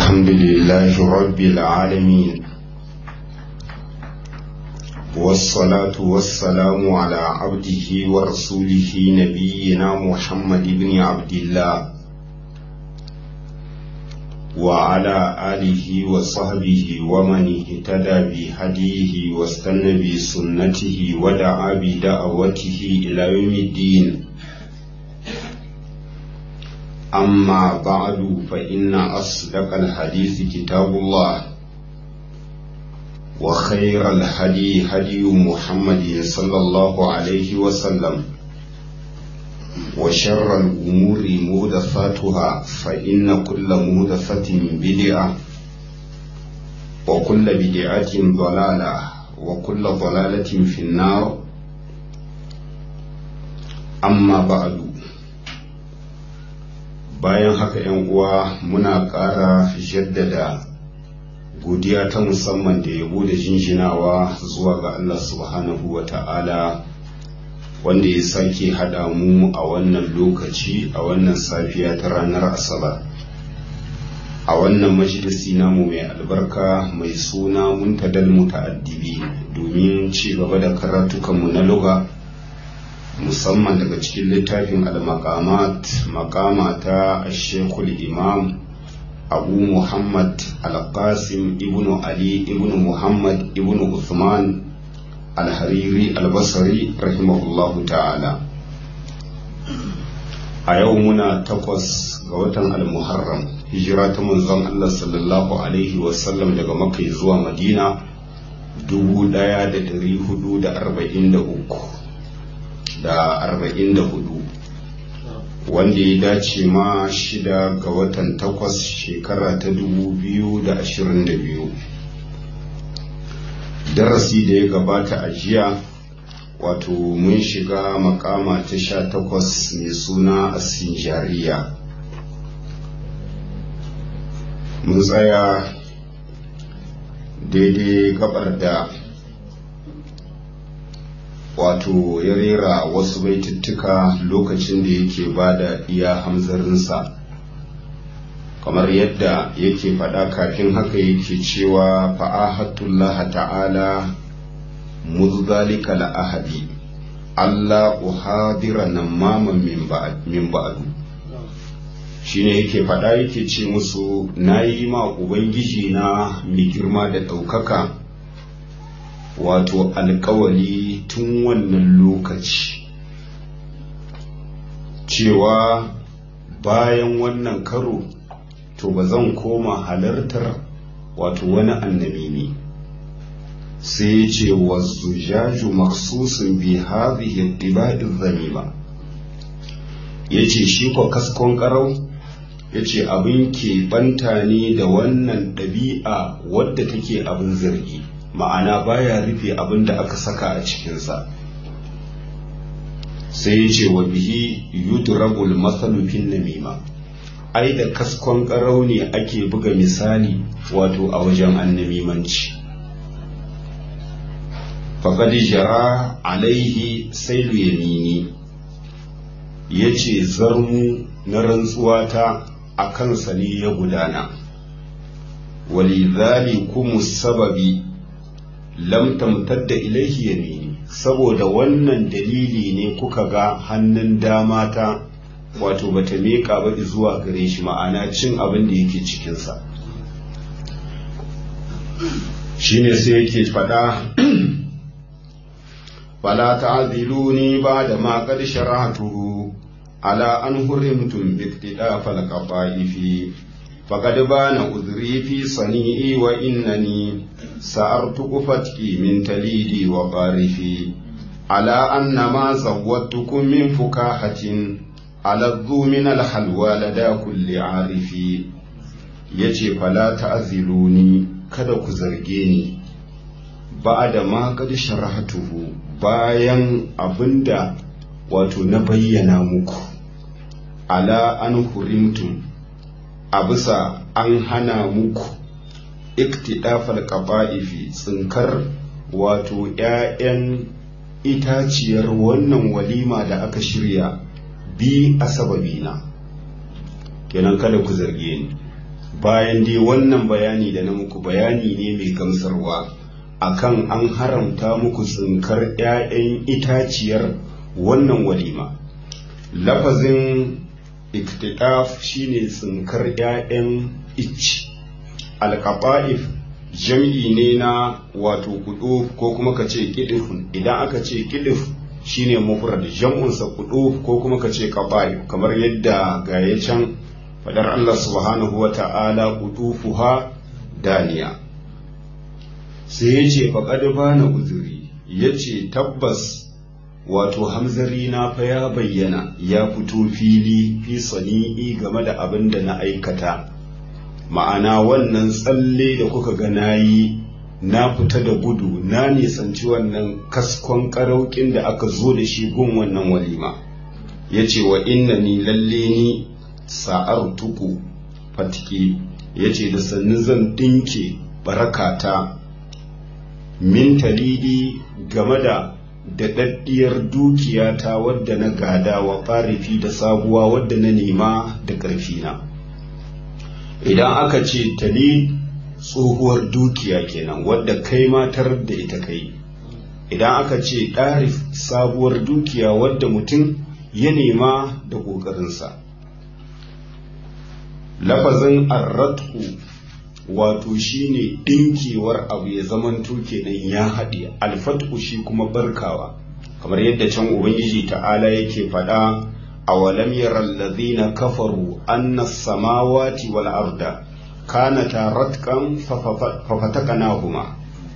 الحمد لله رب العالمين والصلاة والسلام على عبده ورسوله نبينا محمد بن عبد الله وعلى آله وصحبه ومن اهتدى بهديه واستنى بسنته ودعا بدعوته إلى يوم الدين أما بعد فإن أصدق الحديث كتاب الله وخير الهدي هدي محمد صلى الله عليه وسلم وشر الأمور مهدفاتها فإن كل مهدفة بدعة وكل بدعة ضلالة وكل ضلالة في النار أما بعد bayan haka yan uwa muna ƙara jaddada godiya ta musamman da yabo da jinjinawa zuwa ga Allah subhanahu wa ta'ala wanda ya sake haɗa mu a wannan lokaci a wannan safiya ta ranar asabar a wannan majalisi namu mai albarka mai suna muntadal muta'addibi domin ci gaba da karatukanmu na lugha musamman daga cikin littafin al-maqamat maqama ta shekul imam abu muhammad al-qasim ibnu ali ibnu muhammad ibnu uthman al-hariri al-basri rahimahullahu ta'ala a yau muna takwas ga watan al-muharram hijira ta manzon allah sallallahu alaihi wasallam daga makka zuwa madina 1443 da arba'in da hudu wanda ya dace ma shida ga watan takwas shekara ta dubu biyu da ashirin da biyu darasi da ya gabata a jiya wato mun shiga makama ta sha takwas mai suna asinjariya mun tsaya daidai gabar da wato ya rera wasu baituttuka lokacin da yake ba da iya hamzarinsa kamar yadda yake faɗa kafin haka yake cewa fa'ahatullah ta'ala muzalika la'ahadi Allah uhadira nan maman min ba'adu shine yake faɗa yake ce musu na yi ma ubangiji na mai girma da ɗaukaka wato alkawali tun wannan lokaci cewa bayan wannan karo to ba zan koma halartar wato wani annabi ne sai ya ce wasu jaju maksusun bi hadhihi ɗiba'in zamima ya ce shi ko kaskon karau ya ce abin ke banta ne da wannan ɗabi'a wadda take abin zargi ma'ana baya rufe abin da aka saka a cikinsa sai ya ce wa bihi yudrabul masalu fin namima ai da kaskon karau ne ake buga misali wato a wajen annamimanci faqad jara alaihi sailu yamini yace zarmu na rantsuwata a kansa ne ya gudana walidhalikum sababi lam tamtadda ilaihi yamini saboda wannan dalili ne kuka ga hannun dama ta wato bata miƙa ba zuwa gare shi ma'ana cin abin da yake cikinsa shine sai yake faɗa fala ta'ziluni ba da ma qad shara'tuhu ala an hurimtum bi iktidafal qaba'ifi faqad bana udhri fi sani'i wa innani سأرتق فتكي من تليدي وقارفي على أن ما زودتكم من فكاهة على الذو من الحلوى لدى كل عارف yace fala ta'ziluni kada ku zarge ni ba da ma kad sharahatuhu bayan abinda wato na bayyana muku ala an hurimtum a bisa an hana muku iktidafal qaba'ifi tsinkar wato ‘ya'yan itaciyar wannan walima da aka shirya bi a sababina kenan kada ku zarge ni bayan dai wannan bayani da na muku bayani ne mai gamsarwa akan an haramta muku tsinkar 'ya'yan itaciyar wannan walima lafazin iktidaf shine tsinkar 'ya'yan ich alkaba'if jam'i ne na wato kudu ko kuma ka ce kidifun idan aka ce kidif shine mufrad jam'unsa kudu ko kuma ka ce kaba'if kamar yadda gaya can fadar Allah subhanahu wa ta'ala kudufuha daniya sai ya ce faƙad bana uzuri ya ce tabbas wato hamzari na fa ya bayyana ya fito fili fi sani'i game da abin da na aikata ma'ana wannan tsalle da kuka ga na yi na fita da gudu na nisanci wannan kaskon karaukin da aka zo da shi gun wannan walima ya ce wa inna ni lalle ni sa'ar tuku fatike ya ce da sannu zan ɗinke barakata min talidi game da daɗaɗɗiyar dukiyata wadda na gada wa farifi da sabuwa wadda na nema da ƙarfina idan aka ce tali tsohuwar dukiya kenan wadda kai matar da ita kai idan aka ce ɗarif sabuwar dukiya wadda mutum ya nema da ƙoƙarinsa lafazin arratku wato shine ɗinkewar abu ya zamanto kenan ya haɗe alfatku shi kuma barkawa kamar yadda can ubangiji ta'ala yake faɗa a walam yaral ladhina kafaru anna samawati wal arda kanata ratqan fafataknahuma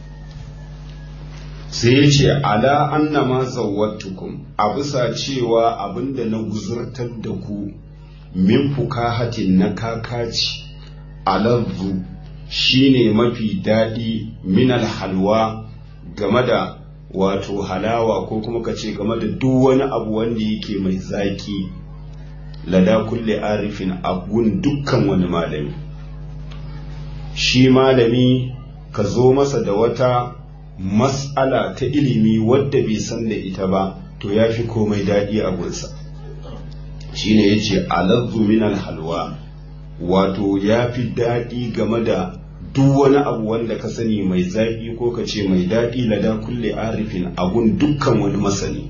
sai ya ce ala annama zawwatukum a bisa cewa abinda na guzurtar da ku min fukahatin na kakaci alazzu shine mafi daɗi minal halwa game da wato halawa ko kuma ka ce game da duk wani abu wanda yake mai zaki lada kulle arifin abun dukkan wani malami shi malami ka zo masa da wata mas'ala ta ilimi wadda bai san da ita ba to ya fi komai daɗi a gunsa shine ya ce alazzu minal halwa wato ya fi daɗi game da duk wani abu wanda ka sani mai zaƙi ko ka ce mai daɗi lada kulle arifin abun dukkan wani masani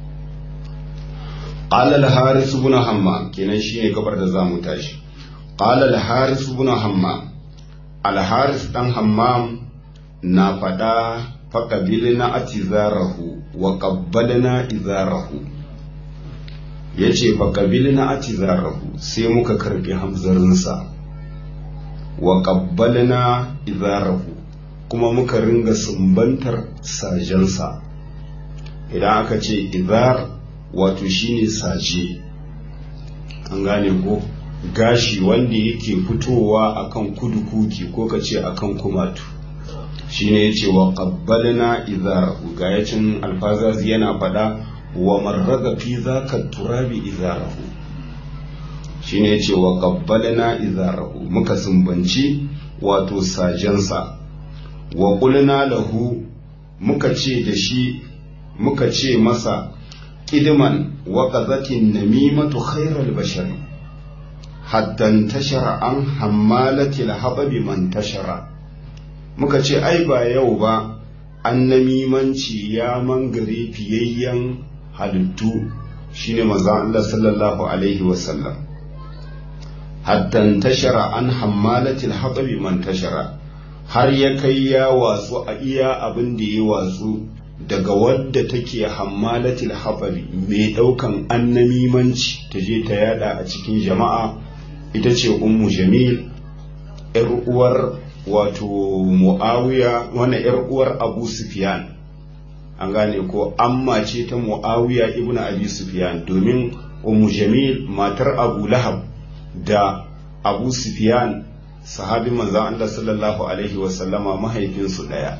qala al-haris ibn hammam kenan shine gabar da zamu tashi qala al-haris ibn hammam al-haris dan hammam na fada faqabilna atizarahu wa qabbalna izarahu yace faqabilna atizarahu sai muka karbi hamzarinsa wa ƙabbalna izarahu kuma muka ringa sumbantar sajensa idan aka ce izar wato shine saje an gane ko gashi wanda yake fitowa akan kudu kuki ko ka ce akan kumatu shine yace wa ƙabbalna izarahu ga yacin alfazazi yana faɗa wa marraga fi zaka turabi izarahu shine yace wa qabbalna izarahu muka sumbanci wato sajensa wa qulna lahu muka ce da shi muka ce masa idman wa qazatin namimatu khairal bashar hatta tashara an hammalati alhababi man tashara muka ce ai ba yau ba an namimanci ya mangare fiyayyen halittu shine manzo Allah sallallahu alaihi wasallam hatta tashara an hammalatil hatabi man tashara har ya kai ya watsu a iya abin da ya watsu daga wadda take hammalatil hatabi mai daukan annamimanci ta je ta yada a cikin jama'a ita ce ummu jamil yar uwar wato muawiya wannan yar uwar abu sufyan an gane ko amma ce ta muawiya ibnu abi sufyan domin ummu jamil matar abu lahab da abu sufyan sahabin manzan Allah sallallahu alaihi wasallama mahaifinsu ɗaya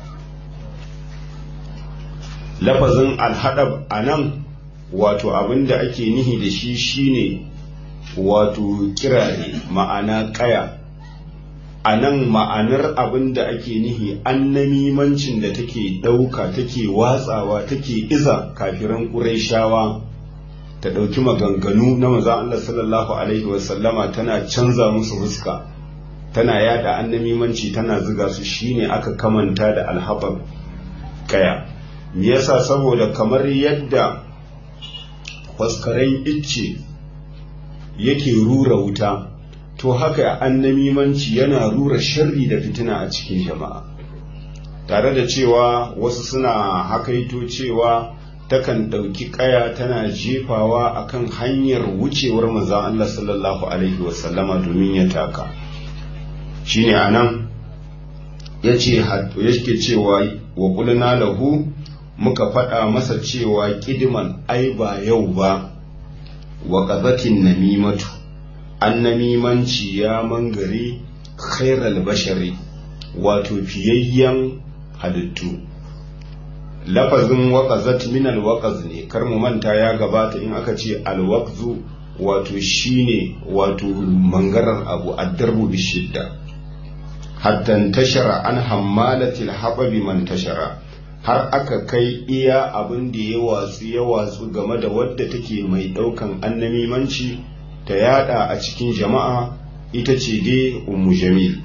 lafazin alhadab a nan wato abin da ake nihi da shi shine wato kirare ma'ana kaya a nan ma'anar abin da ake nihi annamimancin da take ɗauka take watsawa take iza kafiran ƙuraishawa ta ɗauki maganganu na maza Allah sallallahu Alaihi wasallama tana canza musu fuska tana yada annamimanci tana ziga su shine aka kamanta da alhabar kaya me yasa saboda kamar yadda faskaren icce yake rura wuta to haka annamimanci yana rura sharri da fitina a cikin jama'a tare da cewa wasu suna hakaito cewa takan ɗauki ƙaya tana jefawa akan hanyar wucewar manzon Allah sallallahu alaihi wasallama domin ya taka shine anan yace yake cewa wa qulna lahu muka faɗa masa cewa kidiman ai ba yau ba wa qazatin namimatu annamimanci ya mangare khairal bashari wato fiyayyen halittu lafazin waƙazat min alwaƙaz ne kar mu manta ya gabata in aka ce alwaqzu wato shine wato mangarar abu addarbu bishidda hatta tashara an hammalatil haɓabi man tashara har aka kai iya abin da ya watsu ya watsu game da wadda take mai ɗaukan annamimanci ta yada a cikin jama'a ita ce dai ummu jamil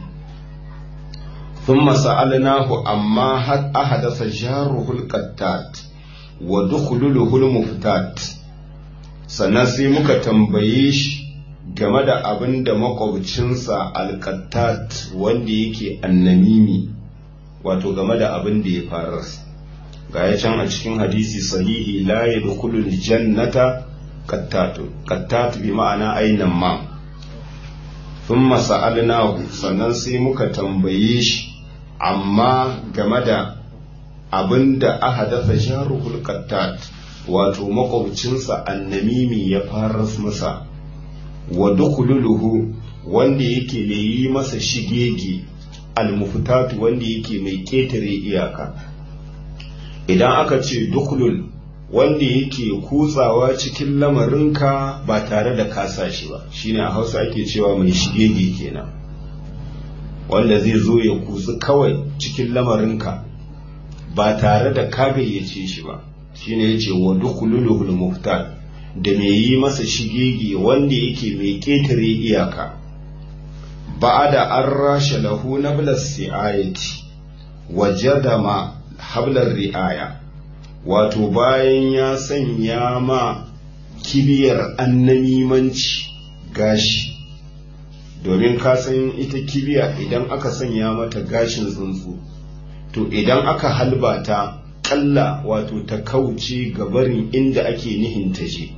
ثم سألناه أما هل أحدث جاره القتات ودخلله المفتات sannan sai muka tambaye shi game da abin da makwabcinsa alkattat wanda yake annamimi wato game da abin da ya farar ga ya can a cikin hadisi sahihi la ya dukulul jannata kattatun kattat bi ma'ana ainan ma thumma sa'alnahu sannan sai muka tambaye shi amma game da abin da aka dafa sharuhul kattat wato makwabcinsa annamimi ya fara masa wa dukululuhu wanda yake mai yi masa shigege almufutatu wanda yake mai ketare iyaka idan aka ce dukulul wanda yake kutsawa cikin lamarinka ba tare da kasa shi ba shine a hausa ake cewa mai shigege kenan wanda zai zo ya kutsu kawai cikin lamarinka ba tare da ka gayyace shi ba shine yace wa dukululuhul muftar da mai yi masa shigege wanda yake mai ketare iyaka ba'ada an rasha lahu nablas si'ayati wajadama hablar ri'aya wato bayan ya sanya ma kibiyar annamimanci gashi domin ka san ita kibiya idan aka sanya mata gashin tsuntsu to idan aka halbata kalla wato ta kauce gabarin inda ake nihin ta je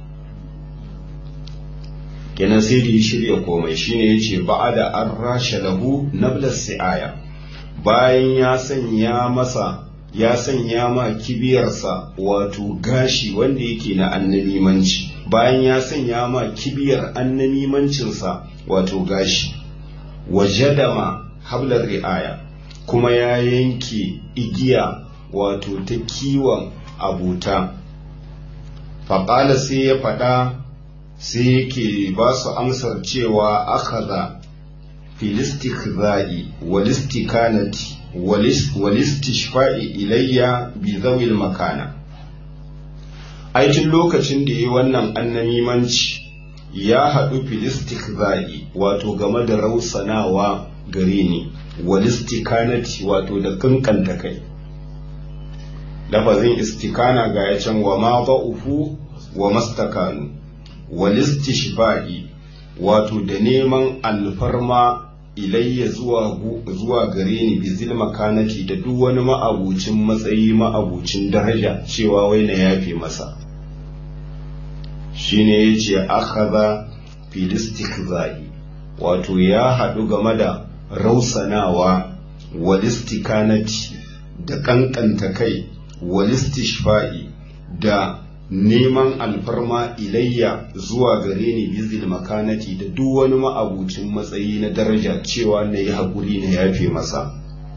kenan sai da ya shirya komai shine yace ba'ada an rasha lahu nablas si'aya bayan ya sanya masa ya sanya ma kibiyarsa wato gashi wanda yake na annamimanci bayan ya sanya ma kibiyar annamimancinsa wato gashi wajadama hablar ri'aya kuma ya yanke igiya wato ta kiwon abuta faƙala sai ya faɗa sai yake ba su amsar cewa akaza filistik za'i walistikanati walistishfa'i ilayya bi zawil makana aikin lokacin da yi wannan annamimanci ya haɗu filistik za'i wato game da rausanawa gare ni walistikanati wato da kankanta kai lafazin istikana ga ya can wa ma ba'ufu wa mastakanu walistishba'i wato da neman alfarma ilayya zuwa zuwa gare ni bizil makanati da duk wani ma'abucin matsayi ma'abucin daraja cewa wai na yafe masa shine yace akhadha filistikzai wato ya haɗu game da rausanawa walistikanati da kankanta kai walistishfa'i da neman alfarma ilayya zuwa gare ni bizil makanati da duk wani ma'abucin matsayi na daraja cewa na yi haƙuri na yafe masa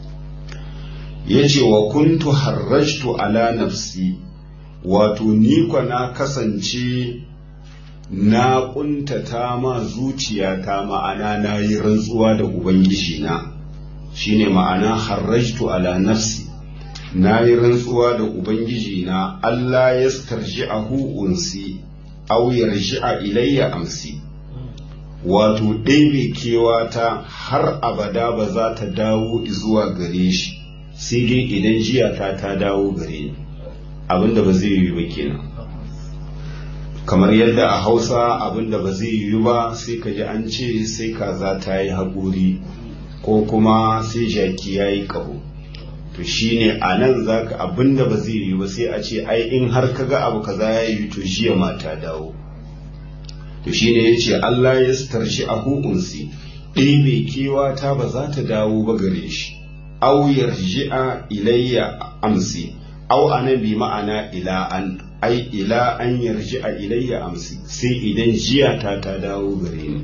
ya ce wa kuntu harrajtu ala nafsi wato ni na kasance na ƙuntata ma zuciyata ma'ana na yi rantsuwa da ubangiji na shine ma'ana harrajtu ala nafsi na yi rantsuwa da Ubangiji na Allah ya starji a unsi, au yarji a ilayya amsi, wato ɗebe kewata har abada ba za ta dawo zuwa gare shi sai dai idan jiyata ta dawo gare ni abinda ba zai yi ba kenan kamar yadda a hausa abinda ba zai yi ba sai ka ji an ce sai kaza ta yi haƙuri ko kuma sai jaki ya yi ƙaho to shine a nan za ka abinda ba zai yi ba sai a ce ai in har ka ga abu kaza ya yi to jiya ma ta dawo to shine ya ce Allah ya starshi a hukunsi ɗebe kewa ta ba za ta dawo ba gare shi au yarji'a ilayya amsi au anabi ma'ana ila an ai ila an yarji'a ilayya amsi sai idan jiya ta ta dawo gare ni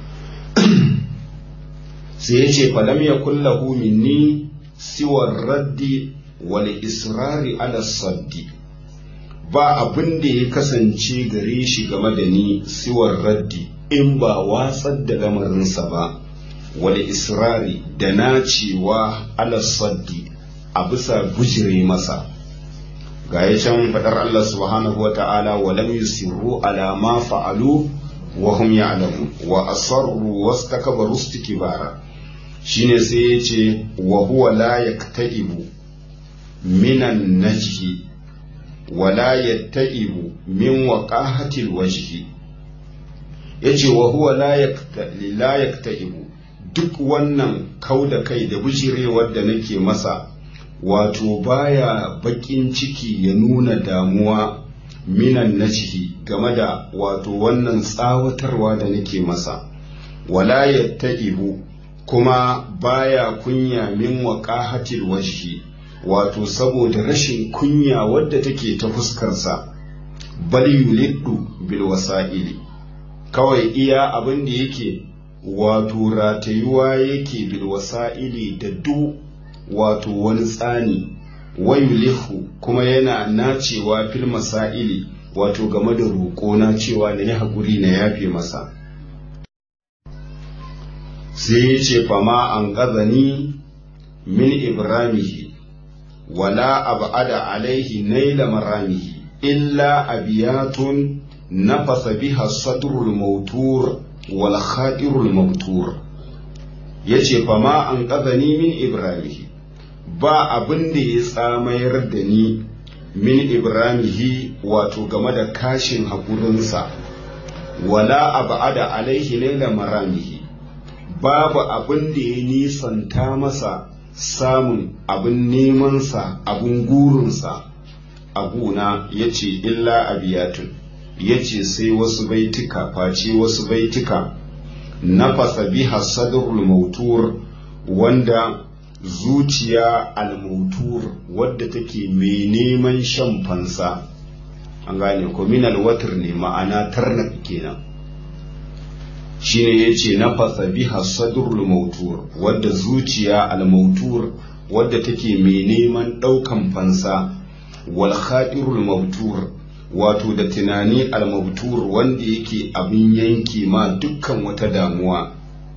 sai ya ce falam ya kullahu minni siwar raddi wal israri ala saddi ba abin da ya kasance gare shi game da ni siwar raddi in ba watsar da lamarinsa ba wal israri da nacewa ala saddi a bisa bujire masa ga ya can faɗar Allah subhanahu wa ta'ala wa lam yusirru ala ma fa'alu wa hum ya'lamun wa asarru wastakbaru istikbara shine sai ya ce wa huwa la yaktaibu minan najhi wa la yattaibu min waqahatil wajhi yace wa huwa la la yaktaibu duk wannan kauda kai da bujirewar da nake masa wato baya bakin ciki ya nuna damuwa minan najhi game da wato wannan tsawatarwa da nake masa wala yattaibu kuma baya kunya min waqahatil wajhi wato saboda rashin kunya wadda take ta fuskarsa bal yuliddu bil wasa'ili kawai iya abin da yake wato ratayuwa yake bil wasa'ili da du wato wani tsani wayulihu kuma yana nacewa fil masaili wato game da roƙo na cewa na yi haƙuri na yafe masa sai ya ce fama an gazani min ibramihi wala abada alaihi naila maramihi illa abiyatun nafasa biha sadrul mautur wal khadirul mautur yace fama an gazani min ibramihi ba abin da ya tsamayar da ni min ibramihi wato game da kashin haƙurinsa wala abada alaihi naila maramihi babu abin da ya nisanta masa samun abin nemansa abin gurinsa a guna ya ce illa abiyatun ya ce sai wasu baituka face wasu baituka nafasa biha sadrul mautur wanda zuciya almutur wadda take mai neman shan fansa an gane ko minal watar ne ma'ana tarnak kenan shine yace nafasa biha sadrul mautur wadda zuciya almautur wadda take mai neman daukan fansa wal khadirul mautur wato da tunani almautur wanda yake abin yanke ma dukkan wata damuwa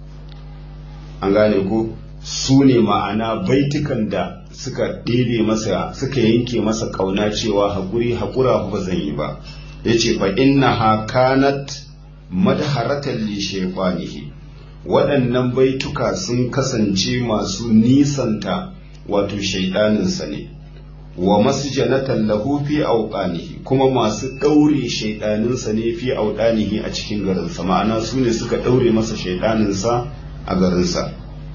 an gane ko su ne ma'ana baitukan da suka ɗebe masa suka yanke masa ƙauna cewa haƙuri haƙura ba zan yi ba ya ce fa inna ha kanat madharatan li shaytanihi waɗannan baituka sun kasance masu nisanta wato shaiɗaninsa ne wa masjanatan lahu fi awqanihi kuma masu ɗaure shaiɗaninsa ne fi awqanihi a cikin garinsa ma'ana su ne suka ɗaure masa shaiɗaninsa a garinsa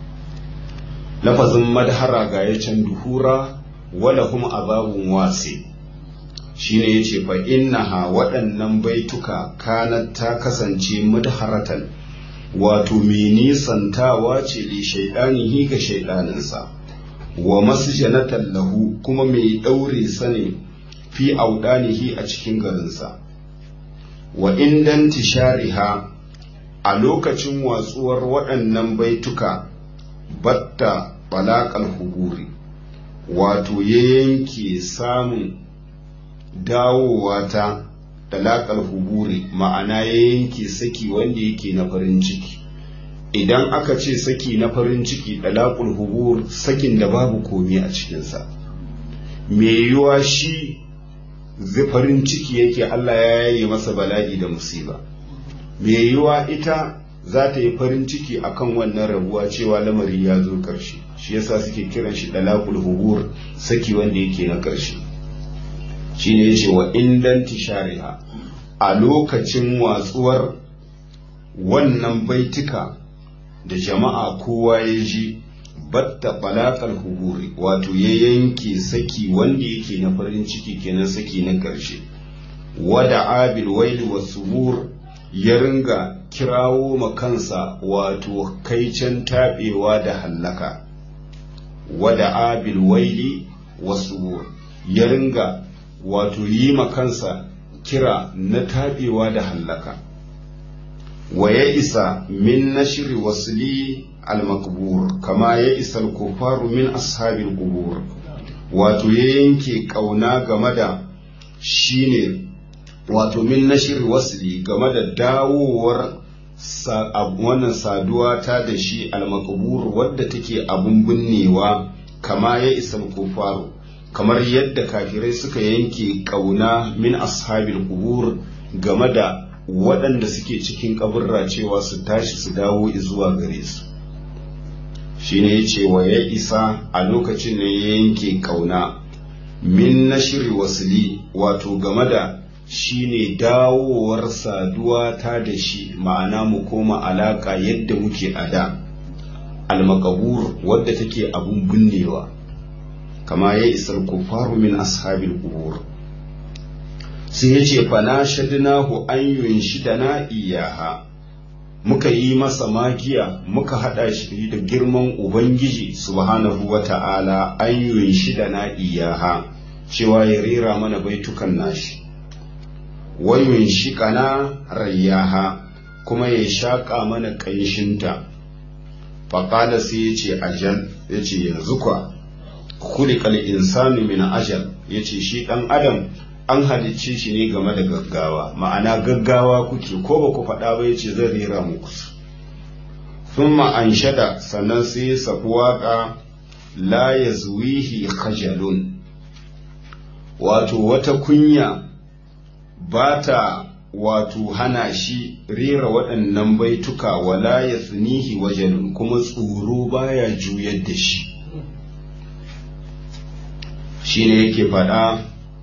lafazin madhara ga ya can duhura wala kuma azabun wasi shine yace fa innaha waɗannan baituka kanat ta kasance madharatan wato mai nisantawa ce li shaidanihi ga shaidaninsa wa masjanatan lahu kuma mai ɗaure sa ne fi audanihi a cikin garinsa wa indan tishariha a lokacin watsuwar waɗannan baituka batta balakal huburi wato ya yanke samun dawowa ta dalakal huburi ma'ana ya yanke saki wanda yake na farin ciki idan aka ce saki na farin ciki dalakul hubur sakin da babu komi a cikinsa me yiwa shi farin ciki yake Allah ya yaye masa bala'i da musiba me yiwa ita za ta yi farin ciki akan wannan rabuwa cewa lamari ya zo ƙarshe shi yasa suke kiran shi dalakul hubur saki wanda yake na ƙarshe shine yace wa indan tishariha a lokacin watsuwar wannan baitika da jama'a kowa ya ji batta balakal huburi wato ya yanke saki wanda yake na farin ciki kenan saki na ƙarshe wada abil waili wa subur ya ringa kirawo ma kansa wato kaicen taɓewa da hallaka wada abil waili wa subur ya ringa wato yi ma kansa kira na taɓewa da hallaka wa ya isa min nashri wasli al-makbur kama ya isa al-kufaru min ashabil qubur wato ya yanke kauna game da shine wato min nashri wasli game da dawowar wannan saduwa ta da shi al-makbur wadda take abun binnewa kama ya isa al-kufaru kamar yadda kafirai suka yanke kauna min ashabil qubur game da waɗanda suke cikin kaburra cewa su tashi su dawo zuwa gare su shine ya ce wa ya isa a lokacin ne ya yanke kauna min nashiri wasili wato game da shine dawowar saduwa ta da shi ma'ana mu koma alaka yadda muke a da almakabur wadda take abun binnewa kama ya isar kufaru min ashabil qubur sai ya ce fana shadnahu an yunshidana iyaha muka yi masa magiya muka hada shi da girman ubangiji subhanahu wa ta'ala an yunshidana iyaha cewa ya rera mana baitukan nashi wa yunshikana rayyaha kuma ya shaƙa mana ƙanshinta faƙala sai ya ce ajal ya ce yanzu kwa kulikal insanu min ajal ya ce shi ɗan adam an halicce shi ne game da gaggawa ma'ana gaggawa kuke ko ba ku faɗa ba ya ce zan rera muku sun an shada sannan sai ya safi waƙa la ya zuwihi khajalun wato wata kunya ba ta wato hana shi rera waɗannan baituka wala ya tsinihi wajalun kuma tsoro baya juyar da shi shine yake faɗa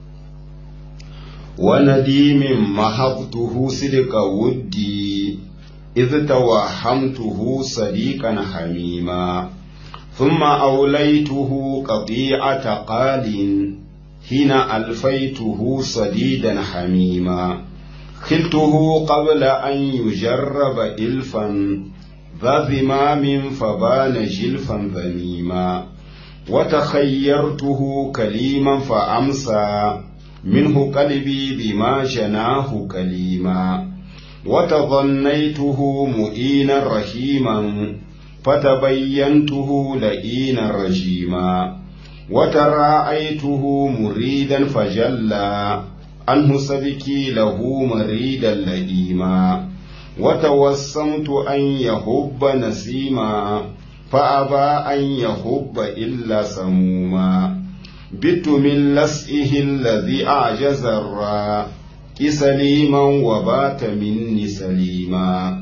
ونديم محبته صدق ودي إذ توهمته صديقا حميما ثم أوليته قطيعة قال حين ألفيته صديدا حميما خلته قبل أن يجرب إلفا ذا ذمام فبان جلفا ذميما وتخيرته كليما فأمسى منه قلبي بما جناه كليما وتظنيته مؤينا رحيما فتبينته لئينا رجيما وتراءيته مريدا فجلى عنه سبكي له مريدا لئيما وتوسمت أن يهب نسيما فأبى أن يهب إلا سموما بت من لسئه الذي أعجز الراء سليما وبات مني سليما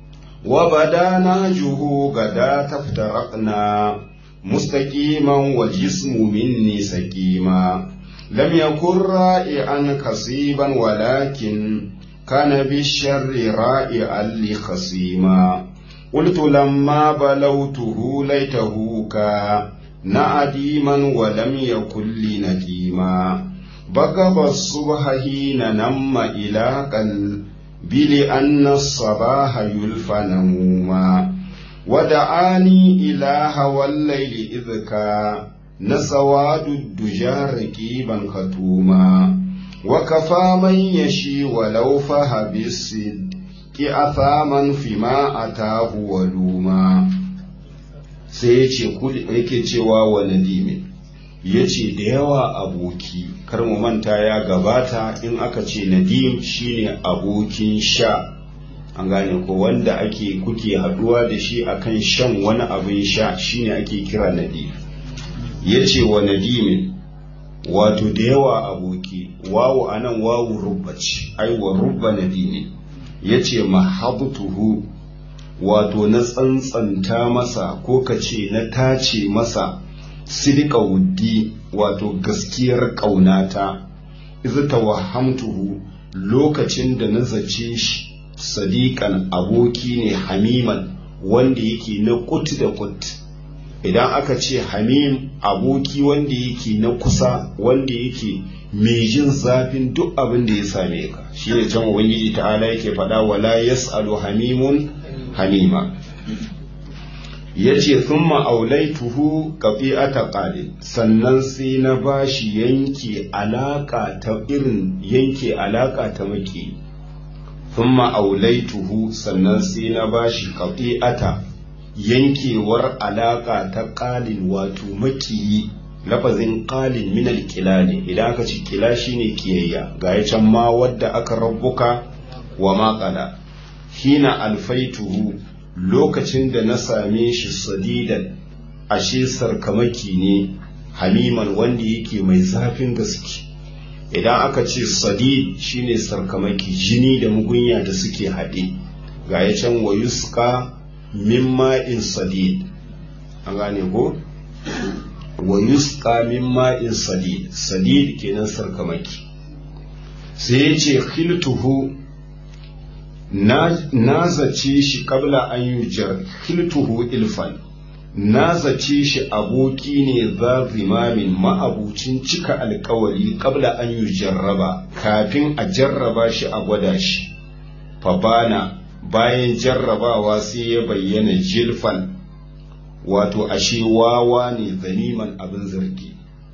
وبدا نهجه غدا تفترقنا مستقيما والجسم مني سكيما لم يكن رائعا كصيبا ولكن كان بالشر رائعا لخصيما قلت لما بلوته ليته كا نعديما ولم يكن لي نديما بقب الصبح حين نم إلى قلبي لأن الصباح يلفى نموما ودعاني إلى هوى الليل إذ كان سواد الدجى ركيبا ختوما وكفى من يشي ولو فه بالصدق أثاما فيما أتاه ولوما sai ya ce yake cewa wa nadimi ya ce da yawa aboki kar mu manta ya gabata in aka ce nadim shine abokin sha an gane ko wanda ake kuke haduwa da shi akan shan wani abin sha shine ake kira nadim ya ce wa nadimin wato da yawa aboki wawu anan wawu rubba ce ai wa rubba nadimin ya ce mahabtuhu wato na tsantsanta masa ko ka ce na tace masa sidika wuddi wato gaskiyar ƙaunata izu tawahhamtuhu lokacin da na zace shi sadiƙan aboki ne hamiman wanda yake na kut da kut idan aka ce hamim aboki wanda yake na kusa wanda yake mai jin zafin duk abin da ya same ka shi ne can ubangiji ta'ala yake faɗa wala yas'alu hamimun hamima ya ce thumma aulaituhu qafi'ata qalil sannan sai na bashi yanke alaka ta irin yanke alaka ta maki thumma aulaituhu sannan sai na bashi qafi'ata yankewar alaka ta qalin wato makiyi lafazin qalin min alkila ne idan aka ci kila shine kiyayya ga ya can ma wadda aka rabbuka wa ma qala hina alfaituhu lokacin da na same shi sadidan ashe sarkamaki ne hamiman wanda yake mai zafin gaske idan aka ce sadid shine sarkamaki jini da mugunya da suke haɗe ga ya can wa yuska min ma'in sadid an gane ko wa yuska min ma'in sadid sadid kenan sarkamaki sai ya ce khiltuhu na zace shi kabla an yi hiltuhu ilfan na zace shi aboki ne za zimamin ma'abucin cika alkawari kabla an yi jarraba kafin a jarraba shi a gwada shi fabana bayan jarrabawa sai ya bayyana jilfan wato ashe wawa ne zaniman abin zargi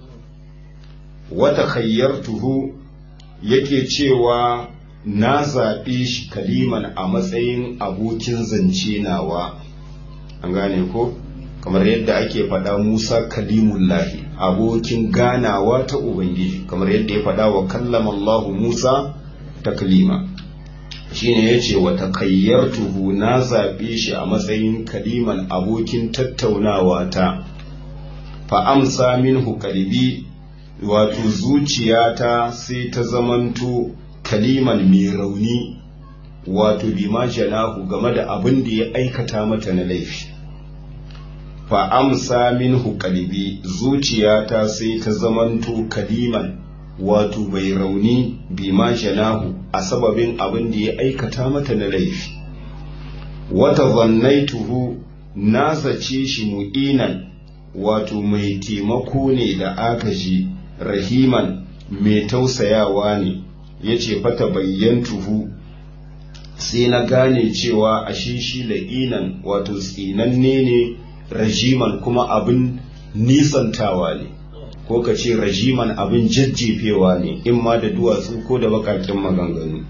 wata khayyartuhu yake cewa na zaɓe shi kaliman a matsayin abokin zance nawa an gane ko kamar yadda ake faɗa musa kalimullahi abokin ganawa ta ubangiji kamar yadda ya faɗa wa kallama allahu musa ta kalima shine ya ce wa takayyartuhu na zaɓe shi a matsayin kaliman abokin tattaunawa ta fa amsa minhu kalbi wato zuciyata sai ta zamanto kaliman mai rauni wato bima janahu game da abin da ya aikata mata na laifi fa amsa minhu qalbi zuciyata sai ta zamanto kaliman wato bai rauni bima janahu a sababin abin da ya aikata mata na laifi wata zannaituhu na zace shi mu'inan wato mai taimako ne da agaji rahiman mai tausayawa ne ya ce fata bayyantuhu sai na gane cewa ashe shi la'inan wato tsinanne ne rajiman kuma abin nisantawa ne ko ka ce rajiman abin jajjefewa ne in ma da duwatsu ko da bakakin maganganu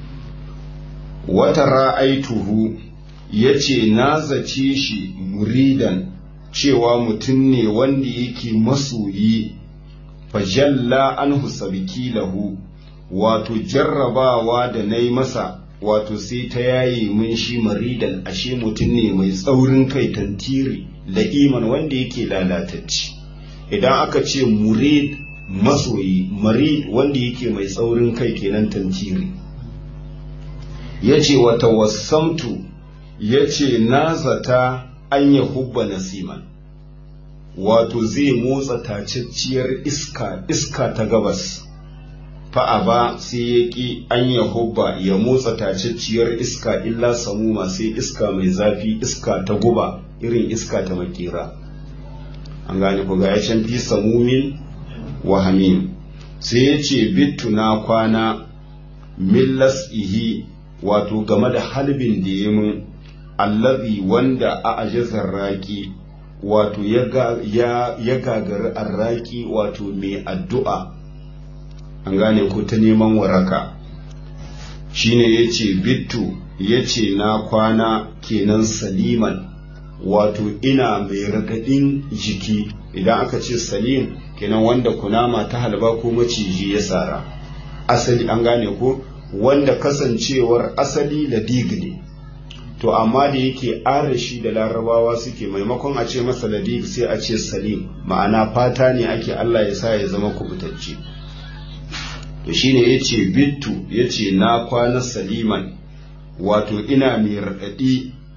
wata ra'aituhu ya ce na zace shi muridan cewa mutum ne wanda yake masoyi fajalla anhu sabiki lahu wato jarrabawa da na yi masa wato sai ta yaye mun shi maridan ashe mutum ne mai tsaurin kai tantiri la'iman wanda yake lalatacci idan aka ce murid masoyi marid wanda yake mai tsaurin kai kenan tantiri ya ce wata wasamtu ya ce na zata an ya hubba nasiman wato zai motsa tacacciyar iska iska ta gabas fa'a ba sai ya ƙi an ya hubba ya motsa tacacciyar iska illa samuma sai iska mai zafi iska ta guba irin iska ta makera an gane ku ga ya can fi samumin wa hamim sai ya ce bittu na kwana millas ihi wato game da halbin da ya mun allazi wanda a ajizar raki wato ya gagari arraki wato mai addu'a an gane ko ta neman waraka shine ya ce bittu ya ce na kwana kenan saliman wato ina mai ragadin jiki idan aka ce salim kenan wanda kunama ta halba ko maciji ya sara asali an gane ko wanda kasancewar asali ladig ne to amma da yake arashi da larabawa suke maimakon a ce masa ladig sai a ce salim ma'ana fata ne ake Allah ya sa ya zama kubutacce to shine yace bittu yace na kwana saliman wato ina mai raɗaɗi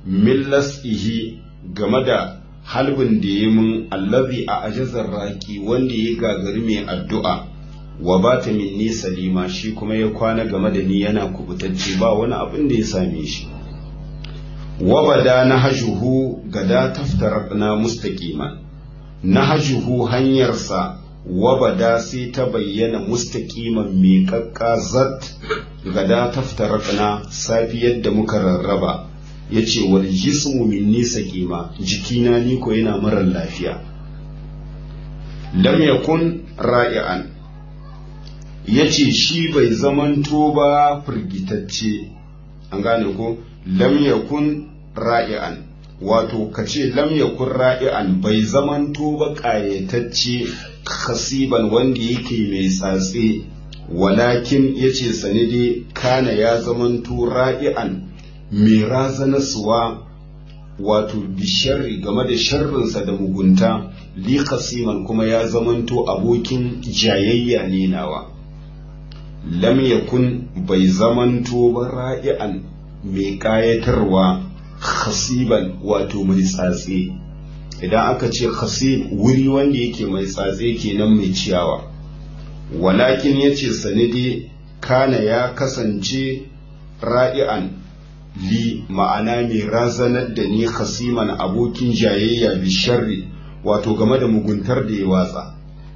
millas ihi game da halbin da ya mun allazi a ajazar raki wanda ya gagari mai addu'a wa ba ta minni salima shi kuma ya kwana game da ni yana kubutacce ba wani abin da ya same shi wabada na hajuhu gada taftaraqna mustaqiman na hajuhu hanyarsa wabada sai ta bayyana mustaqiman miƙaƙƙa zat gada taftaraqna safiyar da muka rarraba yace wal jismu minni saqima jikina ni ko yana marar lafiya lam yakun ra'ian yace shi bai zamanto ba firgitacce an gane ko lam yakun ra'ian wato kace lam yakun ra'ian bai zamanto ba ƙayatacce khasiban wanda yake mai tsatse walakin yace sanide kana ya zamanto ra'ian mai razanaswa wato bisharri game da sharrinsa da mugunta li khasiman kuma ya zamanto abokin jayayya ne nawa lam yakun bai zamanto ba ra'ian mai kayatarwa khasiban wato mai tsatse idan aka ce khasib wuri wanda yake mai tsatse kenan mai ciyawa walakin yace sanidi kana ya kasance ra'ian li ma'ana mai razanar da ni khasiman abokin jayayya bi sharri wato game da muguntar da ya watsa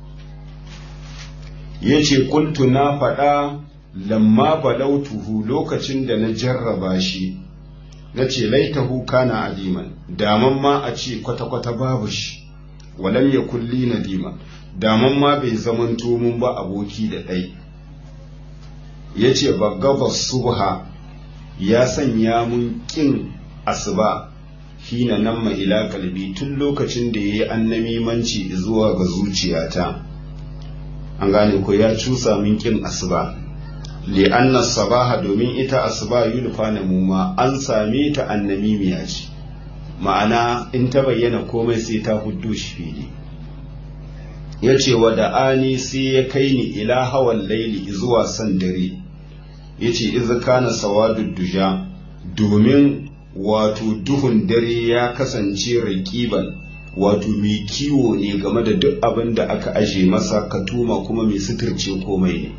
yace kuntu na faɗa lamma balautuhu lokacin da na jarraba shi na ce laitahu kana adiman daman ma a ce kwata-kwata babu shi walam ya kulli na dima daman ma bai zamanto mun ba aboki da ɗai ya ce ba gabas subha ya sanya mun ƙin asuba hina nan ila kalbi tun lokacin da ya yi annamimanci zuwa ga zuciyata an gane ko ya cusa min ƙin asuba li'anna sabaha domin ita asuba yulfa na muma an same ta annamimiya ce ma'ana in ta bayyana komai sai ta huddu shi fili ya ce wa da'ani sai ya kai ni ila hawan laili zuwa san dare ya ce iza kana sawadu duja domin wato duhun dare ya kasance raƙiban wato mai kiwo ne game da duk abin da aka aje masa katuma kuma mai suturce komai ne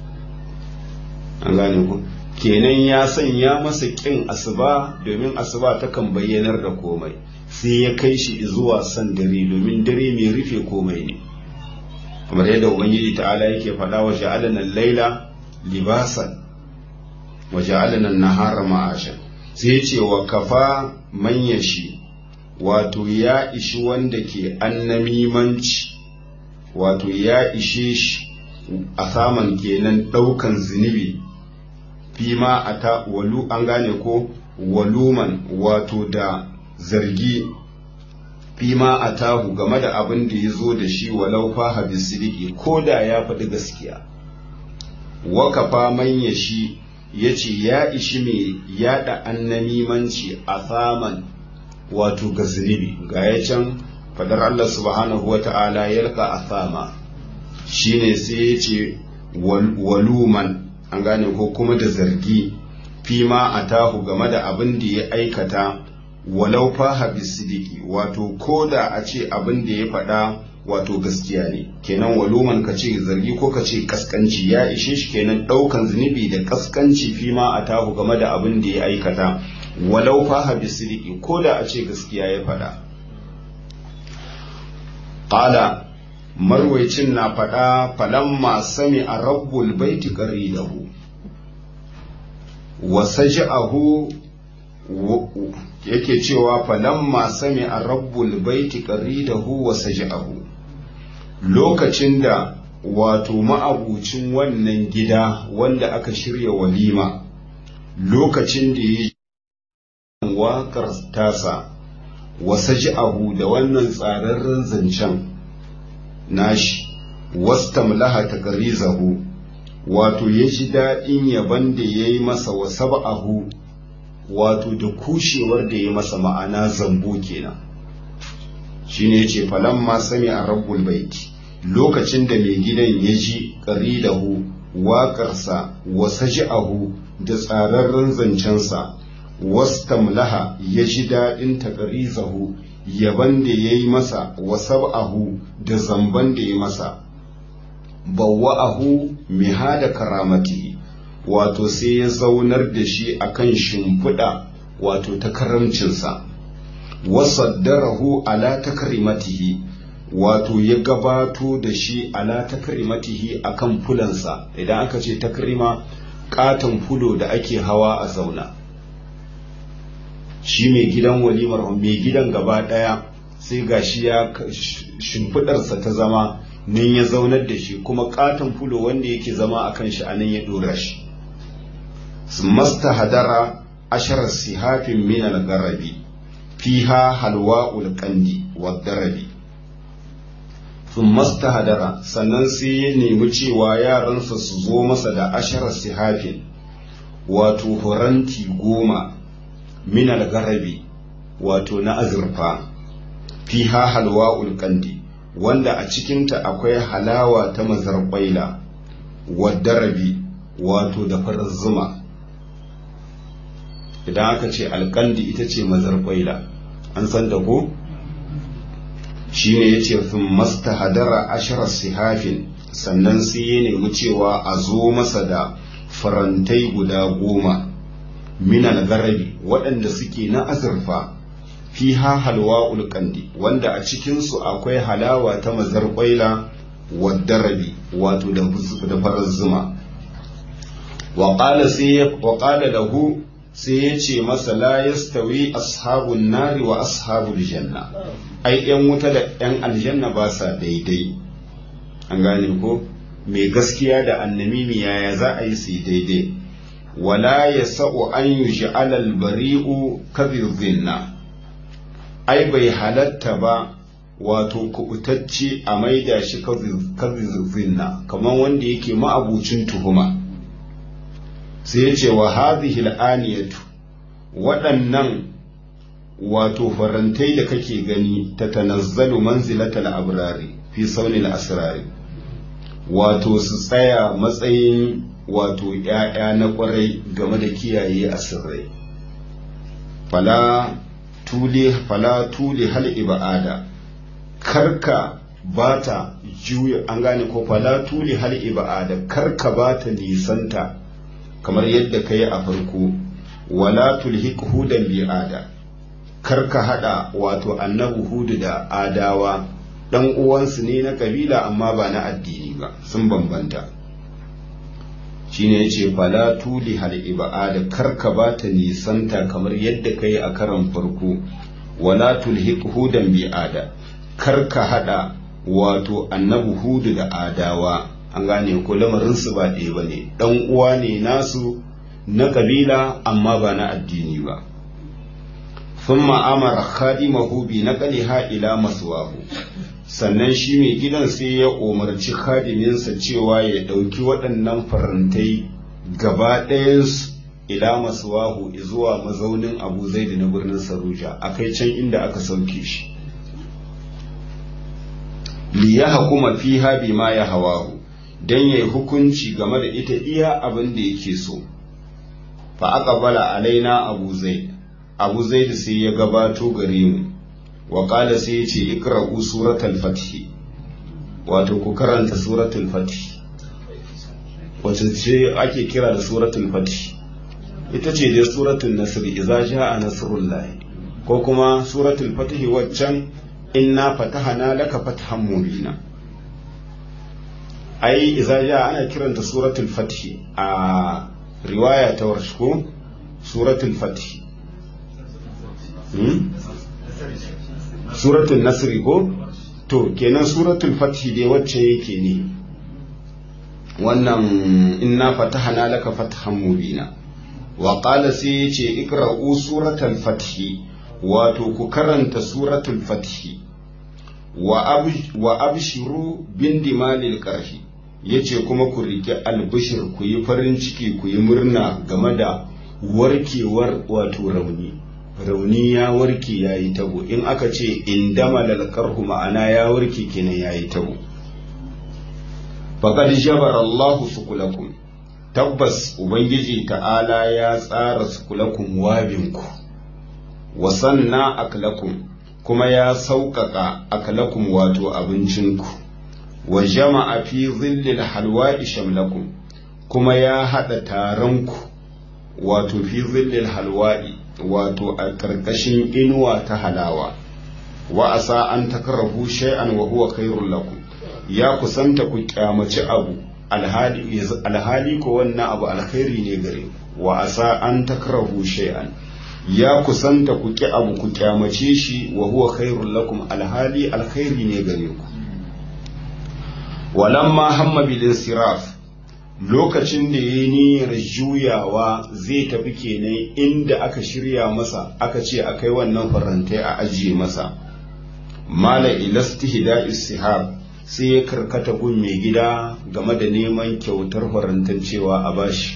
an gane ku kenan ya sanya masa ƙin asuba domin asuba takan bayyanar da komai sai ya kai shi zuwa san dare domin dare mai rufe komai ne kamar yadda ubangiji ta'ala yake faɗa wa ja'alana laila libasan wa ja'alana nahara ma'ashan sai ce wa kafa manya shi wato ya ishi wanda ke annamimanci wato ya ishe shi a saman kenan ɗaukan zunubi fima a ta walu an gane ko waluman wato da zargi fima a tahu game da abin da ya zo da shi walau faha bisidiki ko da ya faɗi gaskiya wakafa manya shi ya ce ya ishi mai yada annamimanci a saman wato ga zunubi ga ya can fadar Allah subhanahu wa ta'ala yalka a sama shine sai ya ce waluman an gane ko kuma da zargi fima a tahu game da abin da ya aikata walau faha bisidiki wato ko da a ce abin da ya faɗa wato gaskiya ne kenan waluman ka ce zargi ko ka ce kaskanci ya ishe shi kenan ɗaukan zunubi da kaskanci fima a tahu game da abin da ya aikata walau faha bisidiki ko da a ce gaskiya ya faɗa ƙala marwaicin na faɗa falamma sami a rabbul baiti qaridahu wa saja'ahu yake cewa falamma sami a rabbul baiti qaridahu wa saja'ahu lokacin da wato ma'abucin wannan gida wanda aka shirya walima lokacin da ya waƙar tasa wa saja'ahu da wannan tsararren zancen nashi wastamlaha taqrizahu wato ya ji daɗin yaban da ya yi masa wa sab'ahu wato da kushewar da ya masa ma'ana zambo kenan shine yace falamma sami a rabbul baiti lokacin da mai gidan ya ji qaridahu waƙarsa wa saj'ahu da tsararren zancensa wastamlaha ya ji daɗin taƙarizahu yaban da ya yi masa wa sab'ahu da zamban da ya masa bawwa'ahu mihada karamati wato sai ya zaunar da shi akan shimfiɗa wato ta karamcinsa wasaddarahu ala takrimatihi wato ya gabato da shi ala takrimatihi akan fulansa idan aka ce takrima katon fulo da ake hawa a zauna shi mai gidan walimar mai gidan gaba daya sai gashi ya shimfidarsa ta zama nan ya zaunar da shi kuma katon fulo wanda yake zama a kan shi anan ya dora shi masta hadara ashar sihafin min al-garabi fiha halwa'ul qandi wa darabi masta hadara sannan sai ya nemi cewa yaransa su zo masa da ashar sihafin wato horanti goma min al-garabi wato na azurfa fiha halwa'ul qandi wanda a cikinta akwai halawa ta mazarbaila wadarabi wato da farar zuma idan aka ce alkandi ita ce mazarbaila an san da ko shi ne ya ce sun masta hadara ashirar sihafin sannan sai ya nemi cewa a zo masa da farantai guda goma minal garabi waɗanda suke na azurfa fiha halwa ulkandi wanda a cikinsu akwai halawa ta mazarƙwaila wadarabi wato da farar zuma wa ƙala lahu sai ya ce masa la yastawi ashabun nari wa ashabul janna ai yan wuta da yan aljanna ba sa daidai an gane ko mai gaskiya da annamimi yaya za a yi su daidai wala yasa'u an yuj'ala al-bari'u kadhizinna ai bai halatta ba wato kubutacce a maida shi kazizinna kamar wanda yake ma'abucin tuhuma sai ya ce wa hadhihi al'aniyatu waɗannan wato farantai da kake gani ta tanazzalu manzilatal abrari fi saunil asrari wato su tsaya matsayin wato ‘ya'ya na ƙwarai game da kiyaye asirrai fala tule fala tule hal ibada karka bata juya an gane ko fala tule hal ibada karka bata nisanta kamar yadda kai a farko wala tulhiq hudan bi'ada karka hada wato annabi hudu da adawa dan uwansu ne na kabila amma ba na addini ba sun bambanta shine yace fala tuli hal ibada karka bata nisanta kamar yadda kai a karan farko wala tulhiq hudan bi ada karka hada wato annabi hudu da adawa an gane ko lamarin su ba ɗaya bane dan uwa ne nasu na kabila amma ba na addini ba thumma amara khadimahu bi naqliha ila maswahu sannan shi mai gidan sai ya umarci khadiminsa cewa ya ɗauki waɗannan farantai gaba ɗayansu ila masuwahu zuwa mazaunin abu zaidu na birnin saruja a kai can inda aka sauke shi li ya hakuma fi habi ma ya hawahu don ya yi hukunci game da ita iya abin da yake so fa aka bala alaina abu zaid abu zaid sai ya gabato gare mu wa qala sai ya ce ikra'u suratul fath wato ku karanta suratul fath wacce ce ake kira da suratul fath ita ce dai suratul nasr idza jaa nasrullah ko kuma suratul fath waccan inna fatahana laka fathan mubina ai idza jaa ana kiranta suratul fath a riwaya ta warshko suratul fath suratul nasri ko to kenan suratul fathi dai wacce yake ne wannan inna fatahana laka fathan mubina wa qala sai yace ikra'u suratul fathi wato ku karanta suratul fathi wa wa abshiru bin dimalil qarhi yace kuma ku rike albishir ku yi farin ciki ku yi murna game da warkewar wato rauni rauni ya warke ya yi tabo in aka ce in dama lalkarhu ma'ana ya warke kenan ya yi tabo faƙad jabar Allahu sukulakum tabbas ubangiji ta'ala ya tsara sukulakum wabinku wa sanna aklakum kuma ya sauƙaƙa aklakum wato abincinku wa jama'a fi zillil halwa'i shamlakum kuma ya haɗa taronku wato fi zillil halwa'i wato a ƙarƙashin inuwa ta halawa wa asa an takrahu shay'an wa huwa khairul lakum ya kusanta ku kyamaci abu alhali alhali ko wannan abu alkhairi ne gare ku wa asa an takrahu shay'an ya kusanta ku ki abu ku kyamace shi wa huwa khairul lakum alhali alkhairi ne gare ku walamma hamma bil insiraf lokacin da ya niyyar juyawa zai tafi kenan inda aka shirya masa aka ce a kai wannan farantai a ajiye masa mala ilastihda istihab sai ya karkata gun mai gida game da neman kyautar farantan cewa a bashi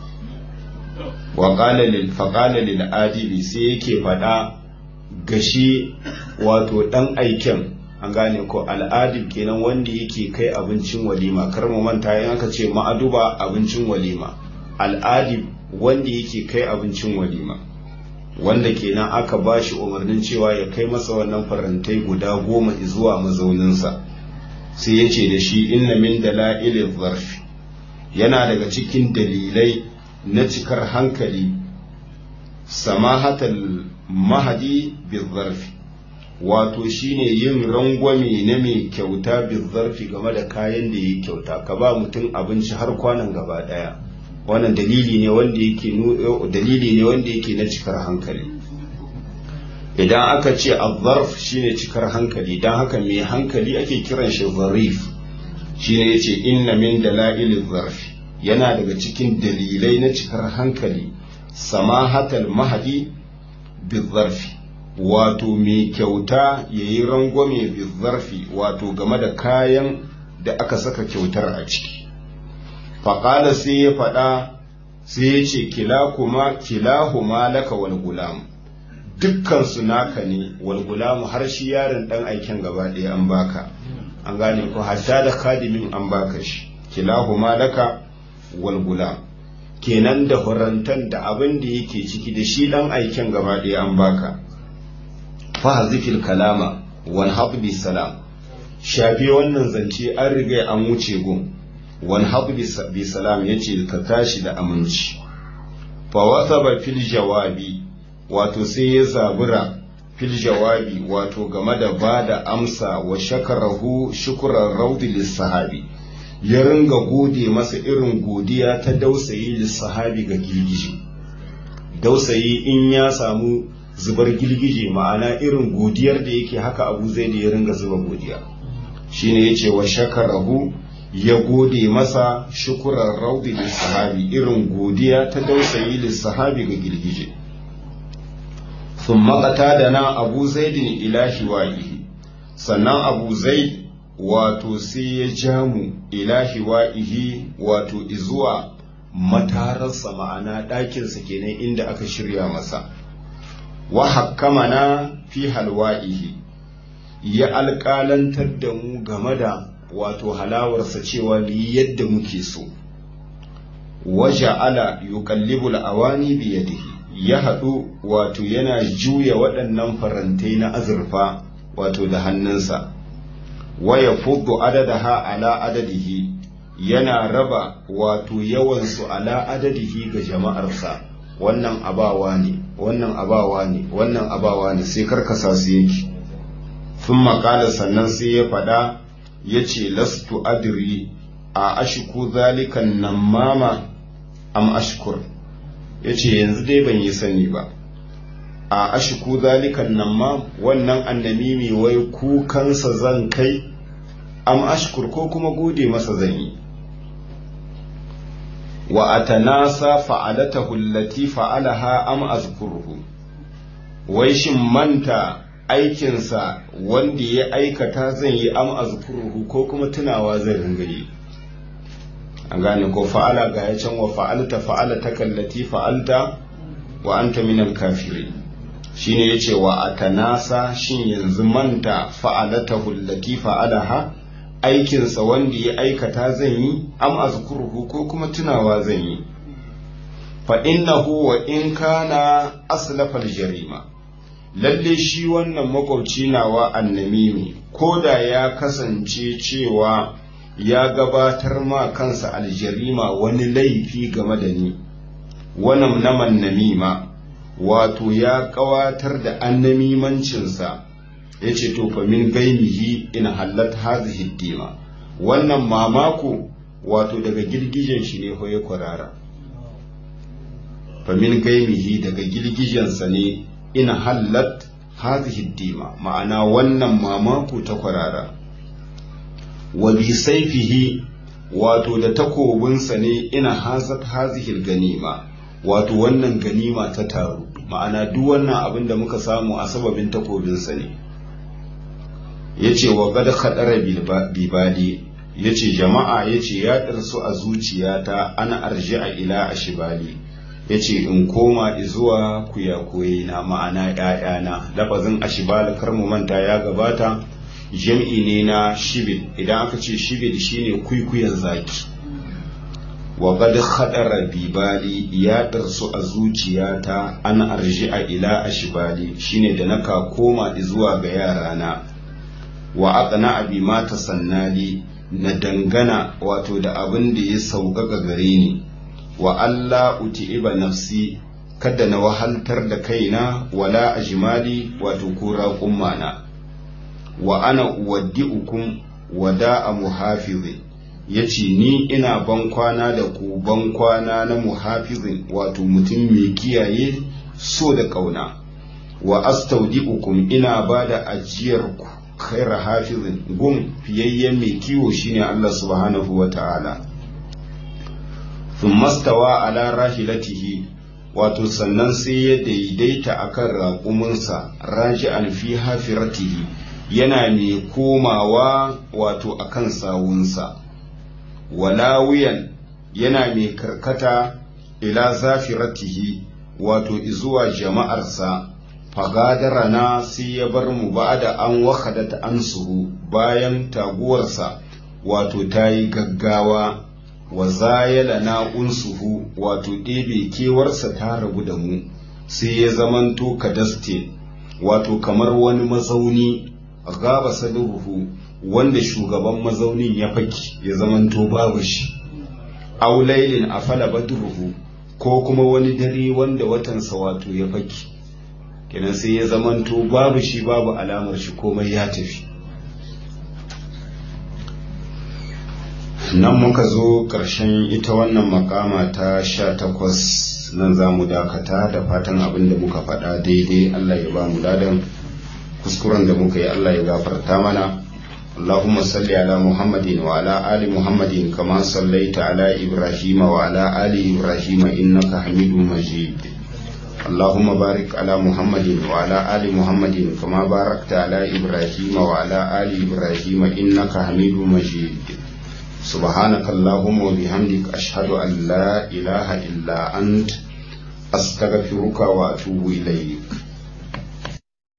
wa faƙala lil adibi sai yake faɗa gashi wato ɗan aiken an gane ko al'adib kenan wanda yake kai abincin walima kar mu manta in aka ce ma'aduba abincin walima al'adib wanda yake kai abincin walima wanda kenan aka ba shi umarnin cewa ya kai masa wannan farantai guda goma zuwa mazauninsa sai ya ce da shi inna min dala'ilin zarfi yana daga cikin dalilai na cikar hankali samahatal mahadi bizarfi wato shine yin rangwame na mai kyauta bizarfi game da kayan da ya kyauta ka ba mutum abinci har kwanan gaba daya wannan dalili ne wanda yake dalili ne wanda yake na cikar hankali idan aka ce azzarf shine cikar hankali dan haka mai hankali ake kiran shi zarif shine yace inna min dalail zarf yana daga cikin dalilai na cikar hankali samahatal mahdi bizarfi wato mai kyauta yayi rangwame bizarfi wato game da kayan da aka saka kyautar a ciki faƙala sai ya faɗa sai ya ce kilahuma laka wal gulam dukkansu naka ne wal gulamu har shi yaron ɗan aiken gaba ɗaya an baka an gane ko hatta da kadimin an baka shi kilahuma laka wal gulam kenan da horantan da abin da yake ciki da shi ɗan aiken gaba ɗaya an baka fahazifil kalama wal habbi salam shafi wannan zance an riga an wuce gun wani haɗu bi salam ya ce ka tashi da aminci fa wasa ba fil jawabi wato sai ya zabura fil jawabi wato game da ba da amsa wa shakarahu shukuran raudi lissahabi ya ringa gode masa irin godiya ta dausayi lissahabi ga girgije dausayi in ya samu zubar girgije ma'ana irin godiyar da yake haka abu zai da ya ringa zuba godiya shine yace wa shakarahu ya gode masa shukuran raudi lissahabi irin godiya ta dausayi lissahabi ga girgije sun makata da na abu zaidin ilahi wa'ihi sannan abu zaid wato sai ya ja mu ilahi wa'ihi wato izuwa matararsa ma'ana ɗakinsa kenan inda aka shirya masa wa hakkamana fi halwa'ihi ya alƙalantar da mu game da wato halawarsa cewa ni yadda muke so waje ala yuqallibu awani bi yadihi ya haɗu wato yana juya waɗannan farantai na azurfa wato da hannunsa waya fuddu adadaha ala adadihi yana raba wato yawansu ala adadihi ga jama'arsa wannan abawa ne wannan abawa ne wannan abawa ne sai karkasa su yake sun makala sannan sai ya faɗa ya ce lastu adri a ashiku zalikan nan mama am ashkur ya ce yanzu dai ban yi sani ba a ashiku zalikan nan ma wannan annamimi wai kukansa zan kai am ashkur ko kuma gode masa zan yi wa atanasa fa'alatahu allati fa'alaha am azkuruhu wai shin manta aikinsa wanda ya aikata zan yi am azkuruhu ko kuma tunawa zan ringa yi an gane ko fa'ala ga ya can wa fa'alta fa'alata kallati fa'alta wa anta minal kafiri shine yace wa atanasa shin yanzu manta fa'alatahu allati fa'alaha aikinsa wanda ya aikata zan yi am azkuruhu ko kuma tunawa zan yi fa innahu wa in kana aslafal jarima lalle shi wannan makwabci nawa annamimi ko da ya kasance cewa ya gabatar ma kansa aljarima wani laifi game da ni wannan naman namima wato ya kawatar da annamimancinsa ya ce to fa min gaimihi in hallat hazihi dima wannan mamako wato daga girgijen shi ne hoye kwarara fa min gaimihi daga girgijensa ne in hallat hazihi dima ma'ana wannan mamako ta kwarara wa bi saifihi wato da takobinsa ne ina hazat hazihil ganima wato wannan ganima ta taru ma'ana duk wannan abin da muka samu a sababin takobinsa ne ya ce wa gada haɗara bibali ya ce jama'a ya ce ya ɗarsu a zuciyata ana arji a ila a shibali ya ce in koma zuwa kuyakoyi na ma'ana ‘ya'yana lafazin ashibal kar mu manta ya gabata jam'i ne na shibid idan aka ce shibid shine kwikwiyon zaki wa gad khadara bibali ya darsu a zuciyata an arji a ila ashibali shine da naka koma zuwa ga yarana wa aqna abi ma tasannali na dangana wato da abin da ya sauƙaƙa gare ni wa Allah uti'iba nafsi kada na wahaltar da kaina wala ajmali wato kura kummana wa ana uwaddi'ukum wada'a muhafizin yace ni ina ban kwana da ku ban kwana na muhafizin wato mutum mai kiyaye so da kauna wa astaudi'ukum ina bada ajiyar ku khaira hafizin gum fiyayyen mai kiwo shine Allah subhanahu wa ta'ala thumma stawa ala rahilatihi wato sannan sai ya daidaita akan raƙuminsa raji'an fi hafiratihi yana mai komawa wato akan sawunsa walawiyan yana mai karkata ila zafiratihi wato izuwa jama'arsa fagadarana sai ya bar mu ba da an wakadata an suru bayan taguwarsa wato ta yi gaggawa wa zayala na unsuhu wato ɗebe kewarsa ta rabu da mu sai ya zamanto kadaste wato kamar wani mazauni gaba saduruhu wanda shugaban mazaunin ya faki ya zamanto babu shi aulailin a fala badruhu ko kuma wani dare wanda watansa wato ya faki kenan sai ya zamanto babu shi babu alamar shi komai ya tafi nan muka zo ƙarshen ita wannan makama ta sha takwas nan za mu dakata da fatan abin da muka faɗa daidai Allah ya ba mu ladan kuskuren da muka yi Allah ya gafarta mana اللهم صل على محمد وعلى آل محمد كما صليت على إبراهيم وعلى آل إبراهيم إنك حميد مجيد اللهم بارك على محمد وعلى آل محمد كما باركت على إبراهيم وعلى آل إبراهيم إنك حميد مجيد سبحانك اللهم وبحمدك أشهد أن لا إله إلا أنت أستغفرك وأتوب إليك